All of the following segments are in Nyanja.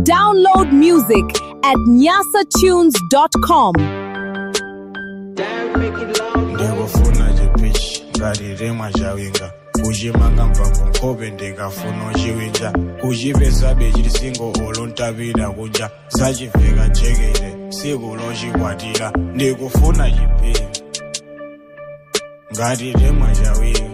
Download music at nyasatunes.com. ndikufuna chipichi ngati remwa chawinga kuchimanga mphamvu nkhope ndikafuna uchiwinja kuchipesabe chilisingo olo ntapita kunja sachiveka jekete siku lochikwatira ndikufuna chipichi ngati remwa chawinga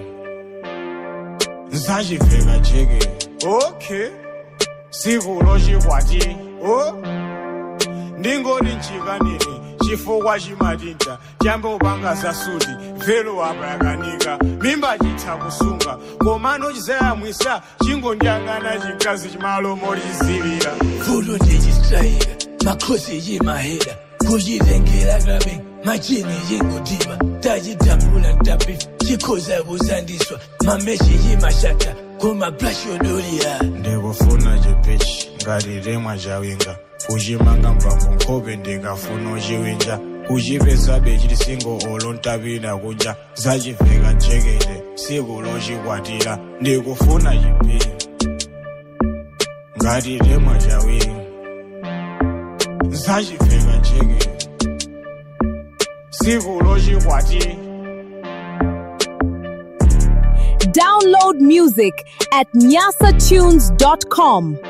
nsachiveka jekete okay siku lochikwatira oh. ndingoti nchikanini chifukwa chimatinta chambe upanga zasuti velo apa yakanika mimba chitha kusunga komano chizayamwisa chingondiyang'ana chikazi chimalomo chizilira Fulo ndichistrayika makhosi chimahera kuchitengera kabe machini chingudima tachitambula ntapifa chikhoza kusandiswa mameshi chimashata kumablash yodolira ndikufuna chipichi ngati remwa chawinga kuchimanga mphamvu nkhope ndikafuna uchiwinja kuchipesabe chilisingo olo ntapita kunja sachiveka jekete siku lochikwatira ndikufuna chipichi ngati remwa chawinga nsachiveka jekete siku lochikwatira Download music at nyasatunes.com.